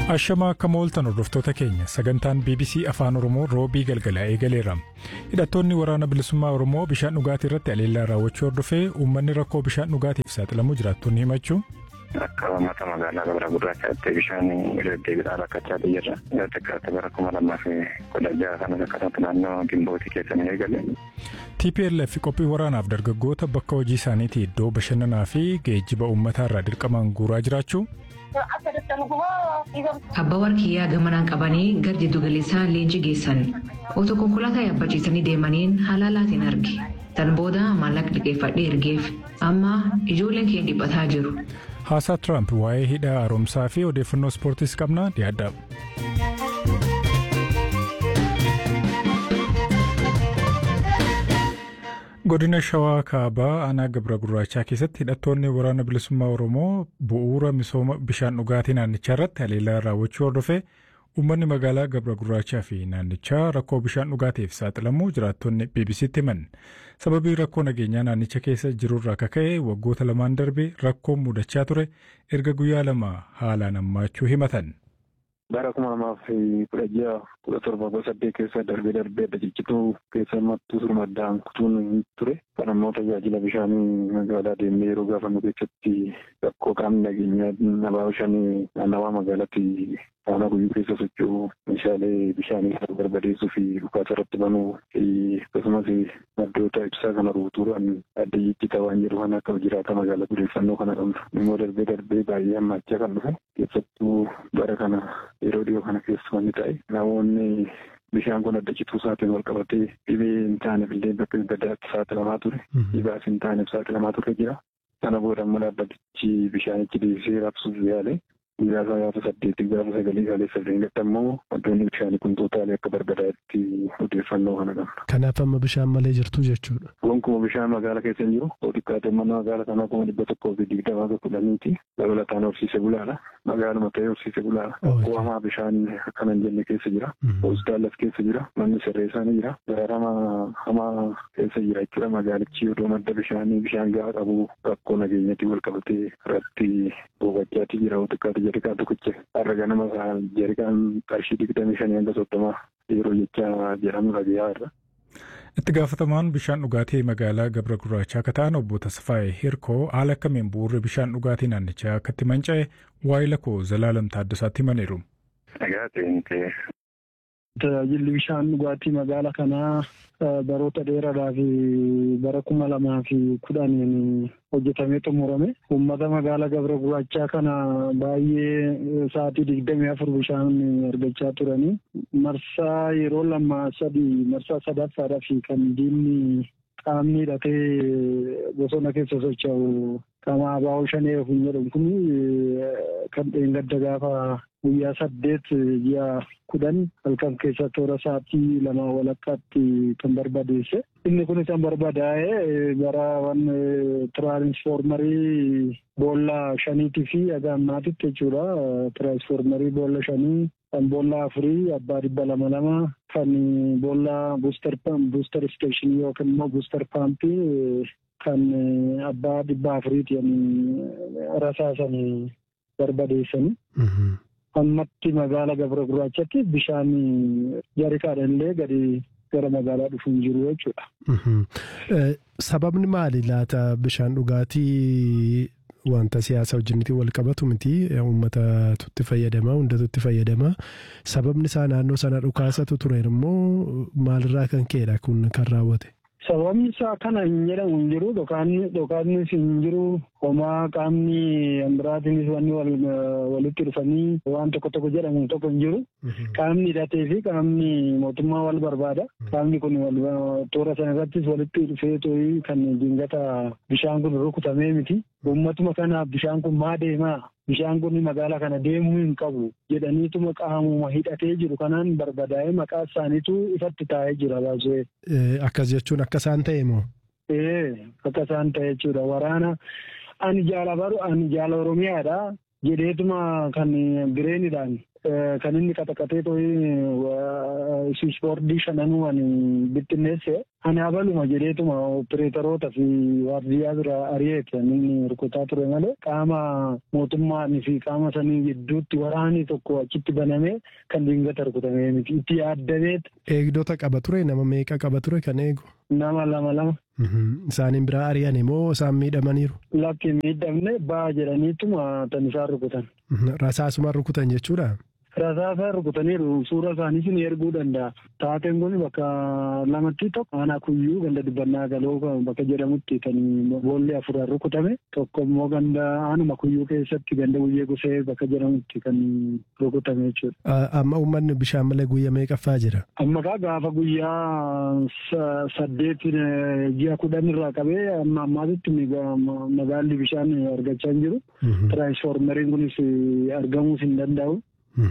Ashamaa akka mooltan hordoftoota keenya sagantaan BBC Afaan Oromoo roobii galgala eegaleera. Hidhattoonni waraana bilisummaa Oromoo bishaan dhugaatii irratti aleellaa raawwachuu hordofee uummanni rakkoo bishaan dhugaatiif saaxilamuu jiraattonni himachuu. Akka uummata magaalaa Gabra Gurraachaatti bishaan deddeebiidhaan rakkachaa jirra. Xiqqaatti bara kuma lamaa fi kudha jaha kanas akkasumatti naannoo Gimbootii keessanii eegale. TPLF qophii waraanaaf dargaggoota bakka hojii isaaniitii iddoo bashannanaa fi geejjiba uummataa irraa dirqamaan guuraa jiraachuu. Abbaa warqiyyaa gamanaan qabanii gara jiddu galeessaa leenjii geessan otoo konkolaataa yaabbachiisanii deemaniin halaalaatiin arge tan booda maallaqa liqeeffadhee ergeef amma ijoolleen keenya dhiphataa jiru. Haasaa Tiraamp waa'ee hidha haaromsaa fi odeeffannoo ispoortiis qabna dhiyaadha. godina shawaa kaabaa aanaa gabra gurraachaa keessatti hidhattoonni waraana bilisummaa oromoo bu'uura misooma bishaan dhugaatii naannichaa irratti haleellaa raawwachuu hordofee uummanni magaalaa gabra gurraachaa fi naannichaa rakkoo bishaan dhugaatiif saaxilamuu jiraattonni bbc'tti himan sababii rakkoo nageenyaa naannicha keessa jirurraa kaka'e waggoota lamaan darbe rakkoon mudachaa ture erga guyyaa lama haalaan hammaachuu himatan. bara kuma lamaaf kudha jaha kudha torba kudha saddeet keessa darbee darbee dajajjituu keessa mattuu surmaddaan kutuun ture kan ammoo tajaajila bishaanii magaalaa deemnee yeroo gaafannu keessatti rakkoo qaamni nageenyaa nabaa bishaanii naannawaa magaalaatti faana guyyuu keessa socho'u meeshaalee bishaanii kan barbadeessuu fi dhukaasa irratti banuu fi akkasumas maddoota ibsaa kana ruutuudhaan adda jijjitaa waan jedhu kan akka jiraata magaalaa odeeffannoo kana qabnu immoo darbee darbee baay'ee hammaachaa kan dhufe keessattuu bara kana yeroo dhiyoo kana keessa wanni ta'e namoonni bishaan kun adda cituu isaatiin wal qabatee dhibee hin taaneef illee bakka gadaatti saaxilamaa ture dhibaas hin taaneef saaxilamaa ture jira sana booda immoo dhaabbatichi bishaanichi deebisee raabsuuf yaale guyyaa gaafa saddeetti gaafa sagalii gaalee sadeen gadda immoo wantoonni bishaanii kun tootaalee akka barbadaatti odeeffannoo kana qabna. Kanaaf amma bishaan malee jirtu jechuudha. Gonkumaa bishaan magaalaa keessa hin jiru. Xiqqaate mana magaalaa kanaa kuma dhibba tokkoo fi digdamaa fi kudhaniiti. Dabalataan horsiise bulaadha. Magaaluma ta'ee horsiise bulaadha. Qo'amaa bishaan akkana hin jenne keessa jira. Hospitaalas keessa jira. Manni sirreessaa ni jira. Gaarama hamaa keessa jira jechuudha. Magaalichi yoo madda bishaanii bishaan gahaa qabu rakkoo nageenyatti wal qabatee irratti boqochaatti jira. Xiqqaate jarikaan tokkicha. Har'a ganama jarikaan qarshii digdamii shanii hanga soddomaa yeroo jecha jedhamu dhagayaa irra. Itti gaafatamaan bishaan dhugaatii magaalaa Gabra Gurraachaa akka ta'an obbo Tasfaayee Hirkoo haala akkamiin bu'uurri bishaan dhugaatii naannichaa akkatti manca'e waa'ee lakkoo Zalaalam Taaddasaatti himaniiru. Tajaajilli bishaan dhugaatii magaalaa kanaa baroota dheeraadhaa fi bara kuma lamaa fi kudhaniin hojjetamee xumurame. Uummata magaalaa Gabra Gurraachaa kana baay'ee sa'aatii digdamii afur bishaan argachaa turanii. Marsaa yeroo lama sadii marsaa sadaffaadhaa fi kan diinni qaamni hidhatee bosona keessa socho'u qaama abaa'oo shanee hin jedhamu kun kan dheengadda gaafa guyyaa saddeet ji'a kudhan halkan keessa toora sa'aatii lama walakkaatti kan barbadeesse. Inni kun kan barbadaa'e bara waan tiraansfoormarii boolla shaniitii fi haga ammaatitti jechuudha. Tiraansfoormarii boolla shanii kan boolla afurii abbaa dhibba lama lama kan boolla buustar buustar isteeshinii yookiin immoo buustar paampii kan abbaa dhibba afuriitiin rasaasanii barbadeessanii. ammatti magaala gabra gurraachatti bishaan jarikaadhaan illee gadi gara magaalaa dhufu hin jiru jechuudha. Sababni maali laata bishaan dhugaatii wanta siyaasa wajjinitti wal qabatu miti uummata tutti fayyadama hundatu itti fayyadama sababni isaa naannoo sana dhukaasatu ture immoo maalirraa kan ka'edha kun kan raawwate. Sababni isaa kana hin jedhamu hin jiru dhokaannis hin jiru homaa qaamni biraatiinis wanni walitti dhufanii waan tokko tokko jedhamu tokko hin jiru. Qaamni hidhatee fi qaamni mootummaa wal barbaada. Qaamni kun toora sana irrattis walitti dhufee too'ii kan dingata bishaan kun rukutamee miti. Uummatuma kanaaf bishaan kun maa deemaa? Bishaan kun magaalaa kana deemuu hin qabu jedhaniituma qaamuma hidhatee jiru kanaan barbadaa'ee maqaa isaaniitu ifatti taa'ee jira baasee. Akkas jechuun akka isaan ta'e moo? Ee akka isaan ta'e jechuudha waraana ani jaala baru ani jaala Oromiyaadha. jedheetuma kan bireeniidhaan kan inni qaxaqatee to'ii ispoortii shananuu ani bittinneesse ani abaluma jedheetuma opereeteroota fi waardiyyaa bira ari'eeti inni rukutaa ture malee qaama mootummaanii fi qaama sanii gidduutti waraanii tokko achitti banamee kan diingata rukutamee miti itti yaaddameet. Eegdota qaba ture nama meeqa qaba ture kan eegu? Nama lama lama. Isaaniin biraa ari'an immoo isaan miidhamaniiru? Lakki miidhamne baa jedhaniituma tan isaan rukutan. Rasaasuma rukutan jechuudha? Rasaasa rukutaniiru suura isaanii sin erguu danda'a. Taateen kun bakka lamatti tokko aanaa kuyyuu ganda dibbannaa galoo bakka jedhamutti kan boolli afuraan rukutame tokko immoo ganda aanuma kuyyuu keessatti ganda guyyee gusee bakka jedhamutti kan rukutame jechuudha. Amma uummanni bishaan malee guyyaa meeqaffaa jira? Amma kaa gaafa guyyaa saddeet ji'a kudhan irraa qabee amma ammaatitti magaalli bishaan argachaa hin jiru. Tiraansfoormeriin kunis argamuus hin danda'u.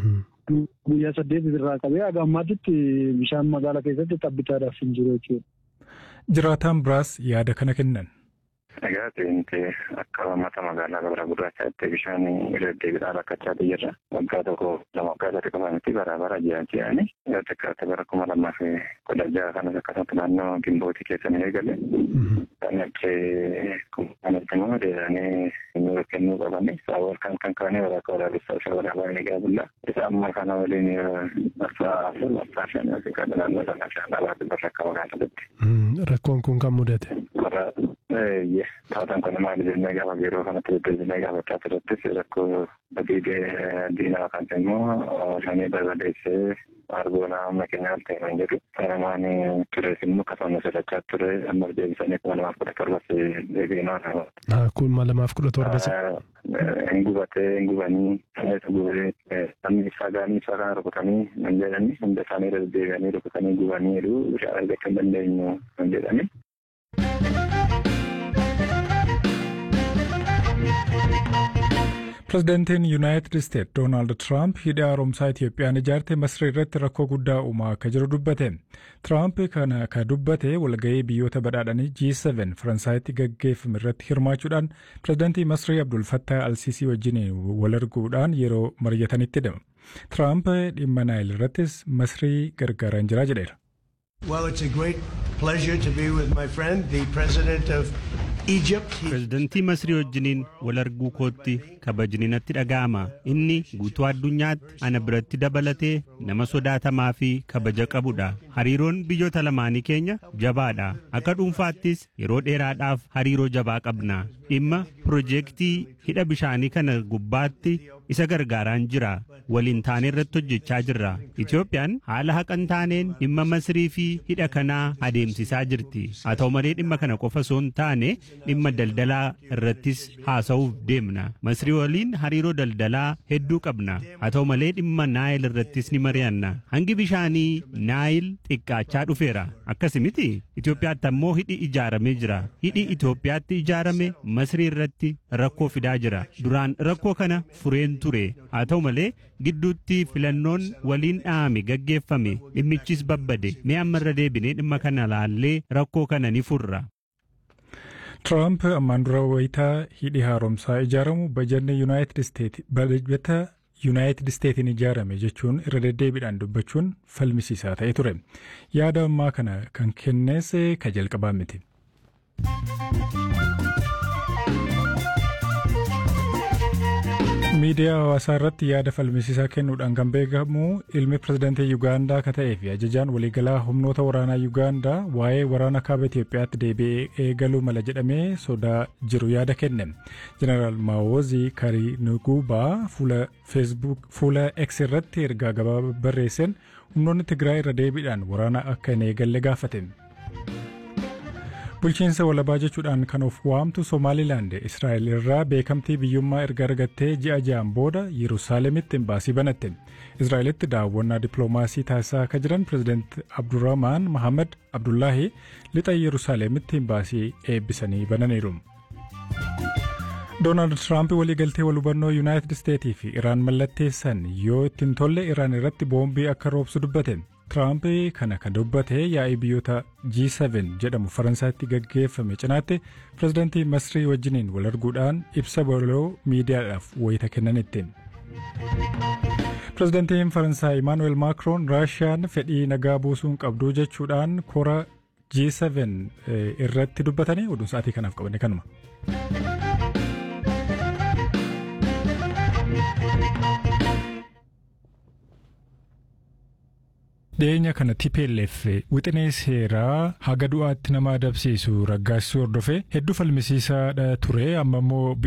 Guyyaa saddeet irraa qabee haga ammaatitti bishaan magaalaa keessatti tabbitaadhaaf hin jiru jechuudha. Jiraataan biraas yaada kana kennan. Egaa ta'inti akka uummata magaalaa gabra gurraachaatti bishaan deddeebiidhaan rakkachaa jirra. Waggaa tokko lama waggaa sadii qofanitti bara bara jiran jedhanii yoo xiqqaate bara kuma lamaa fi kudha jaha kanas akkasumatti naannoo gimbootii keessa ni eegale. Kan achii kanatti immoo deemanii nu kennuu qabani. Saawwan kan kan kaanii waraqaa waraabessaa isa waraabaa ni gaabulla. Isa amma kana waliin marsaa afur marsaa shan yookiin kan naannoo sana shan alaatti barra akka magaalaatti. Rakkoon kun kan mudate. Taataan kun maali jennee gaafa yeroo kanatti deddeebinee gaafachaa turettis rakkoo badii diinaa kan immoo shanii barbadeessee argoonaa amma keenyaaf ta'e kan jedhu sanamaan tures immoo akkasuma sodachaa ture amma deebisanii kuma lamaaf kudha torbas deebiinaa nama. Kuma lamaaf kudha torbas. Hin gubatee hin gubanii saneetu gubee namni ibsaa gaanii ibsaa kana rukutanii hin jedhani hunda isaanii irra deddeebi'anii rukutanii gubaniiru bishaan argachuu hin dandeenyu hin jedhani. Pireezidaantiin Yuunaayitid Isteet Doonaald Tiraamp hidha haaromsaa Itiyoophiyaan ijaarte Masrii irratti rakkoo guddaa uumaa akka jiru dubbate. Tiraamp kana akka dubbate walgahii biyyoota badhaadhanii G7 Faransaayitti gaggeeffame irratti hirmaachuudhaan pireezidaantii Masrii Abdul Fattah Alsiisii wajjin wal arguudhaan yeroo mari'atanitti hidhama. Tiraamp dhimma Naayil irrattis Masrii gargaaraan jira jedheera. Well, it's a great pleasure to be with my friend, the president of Egypt. Pireezidantii Masrii wajjiniin wal arguu kootti kabajni natti dhaga'ama. Inni guutuu addunyaatti ana biratti dabalatee nama sodaatamaa fi kabaja qabudha. Hariiroon biyyoota lamaanii keenya jabaadha. Akka dhuunfaattis yeroo dheeraadhaaf hariiroo jabaa qabna. Dhimma piroojeektii hidha bishaanii kana gubbaatti isa gargaaraan jira. Waliin taanee irratti hojjechaa jirra. Itoophiyaan haala haqan taaneen dhimma Masrii fi hidha kanaa adeemsisaa jirti. Haa ta'u malee dhimma kana qofa osoo hin taane dhimma daldalaa irrattis haasa'uuf deemna. Masrii waliin hariiroo daldalaa hedduu qabna. Haa ta'u malee dhimma Naayil irrattis ni mari'anna. Hangi bishaanii Naayil xiqqaachaa dhufeera. Akkasimiti Itoophiyaatti ammoo hidhi ijaaramee jira. Hidhi Itoophiyaatti ijaarame Masrii irratti rakkoo fidaa jira. Duraan rakkoo kana fureen ture. Haa ta'u malee gidduutti filannoon waliin dhahame gaggeeffame dhimmichis babbade. Mee amma irra deebinee dhimma kana laallee rakkoo kana ni furra. Tiraamp ammaan dura wayitaa hidhi haaromsaa ijaaramu bajanni Yuunaayitid Isteet bajata Yuunaayitid Isteetiin ijaarame jechuun irra deddeebiidhaan dubbachuun falmisiisaa ta'e ture. Yaada ammaa kana kan kennees ka jalqabaa miti. miidiyaa hawaasaa irratti yaada falmisiisaa kennuudhaan kan beekamu ilmi pirezidaantii Yuugaandaa akka ta'ee fi ajajaan waliigalaa humnoota waraanaa Yuugaandaa waa'ee waraana kaaba Itoophiyaatti deebi'ee eegaluu mala jedhamee sodaa jiru yaada kenne. Jeneraal Maawozii Karinuguubaa fuula feesbuuk fuula X irratti ergaa gabaabaa barreesseen humnoonni Tigraay irra deebiidhaan waraana akka hin eegalle gaafate. Bulchiinsa walabaa jechuudhaan kan of waamtu Somaalilaand Israa'el irraa beekamtii biyyummaa erga argattee ji'a ja'an booda Yerusaalemitti imbaasii banatte. Israa'elitti daawwannaa dippiloomaasii taasisaa akka jiran pirezidaant Abdurrahmaan Mohaammed Abdullaahi lixa Yerusaalemitti imbaasii eebbisanii bananiiru. Doonaald Tiraamp waliigaltee wal hubannoo Yuunaayitid Isteetii fi Iraan mallatteessan yoo ittiin tolle Iraan irratti boombii akka roobsu dubbate. Tiraamp kana kan dubbate yaa'ii biyyoota G7 jedhamu Faransaatti gaggeeffame cinaatti pirezidaantii Masrii wajjiniin wal arguudhaan ibsa baloo miidiyaadhaaf wayita kennanittiin. Pirezidaantiin Faransaay Imaanuweel Maakroon Raashiyaan fedhii nagaa buusuun qabduu jechuudhaan kora G7 irratti dubbatanii oduun sa'aatii kanaaf qabanne kanuma. dhiyeenya kana TPLF wixinee seeraa haga du'aatti nama adabsiisu raggaasisuu hordofee hedduu falmisiisaadha ture amma immoo